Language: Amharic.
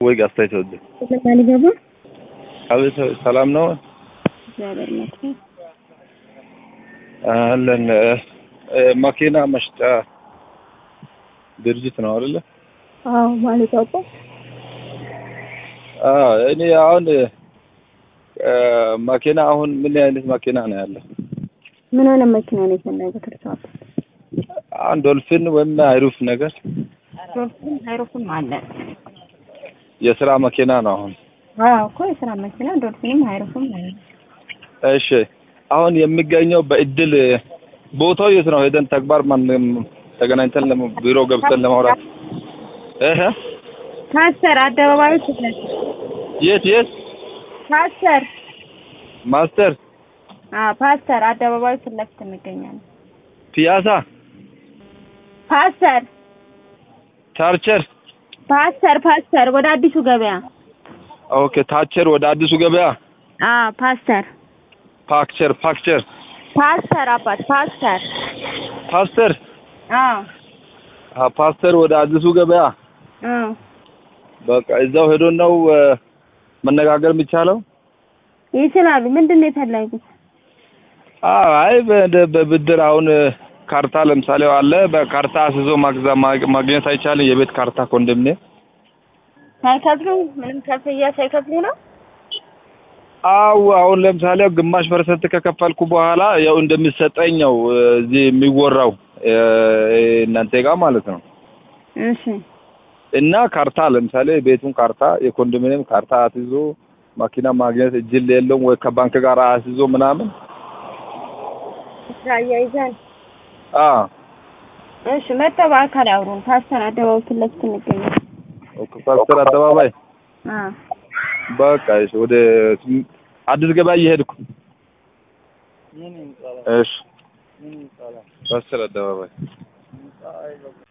ወይ አስተያየት ወደ ለማን ይገባ አቤት ሰላም ነው እግዚአብሔር ይመስገን። አለን መኪና መሽጫ ድርጅት ነው አይደለ? አዎ ማለት አውቆ አዎ እኔ አሁን መኪና አሁን ምን አይነት መኪና ነው ያለው? ምን አይነት መኪና ነው የፈለጉት እርስዎ? አሁን ዶልፊን ወይም አይሩፍ ነገር ዶልፊን አይሩፍም አለ። የስራ መኪና ነው አሁን። አዎ እኮ የስራ መኪና ዶልፊንም አይሩፍም አለ። እሺ አሁን የሚገኘው በእድል ቦታው የት ነው? ሄደን ተግባር ማንም ተገናኝተን ለመ- ቢሮ ገብተን ለማውራት እህ ፓስተር አደባባዩ ትለት የት የት ፓስተር ማስተር አዎ ፓስተር አደባባዩ ፊት ለፊት እንገኛለን። ፒያሳ ፓስተር ቻርቸር ፓስተር ፓስተር ወደ አዲሱ ገበያ ኦኬ ታቸር ወደ አዲሱ ገበያ አዎ ፓስተር ፓክቸር ፓክቸር ፓስተር አባት ፓስተር ፓስተር አዎ አ ፓስተር ወደ አዲሱ ገበያ አዎ በቃ እዛው ሄዶ ነው እ፣ መነጋገር የሚቻለው? ይችላሉ። ምንድን ነው የፈለጉት? አዎ አይ በ- በብድር አሁን እ፣ ካርታ ለምሳሌ አለ በካርታ አስይዞ ማግዛ ማግ- ማግኘት አይቻልም? የቤት ካርታ ኮንዶሚኒየም ሳይከፍሉ ምንም ክፍያ ሳይከፍሉ ነው? አው አሁን ለምሳሌ ግማሽ ፐርሰንት ከከፈልኩ በኋላ ያው እንደሚሰጠኝ ነው እ፣ እዚህ የሚወራው እ፣ እናንተ ጋር ማለት ነው። እሺ እና ካርታ ለምሳሌ ቤቱን ካርታ የኮንዶሚኒየም ካርታ አስይዞ መኪና ማግኘት እጅል የለውም ወይ ከባንክ ጋር አስይዞ ምናምን አያይዘን አ እሺ መጥተው በአካል ያውሩን። ፓስተር አደባባይ ፊት ለፊት እንገኛለን። ኦኬ ፓስተር አደባባይ አዎ በቃ እሺ፣ ወደ አዲስ ገበያ እየሄድኩ እሺ፣ ፓስተር አደባባይ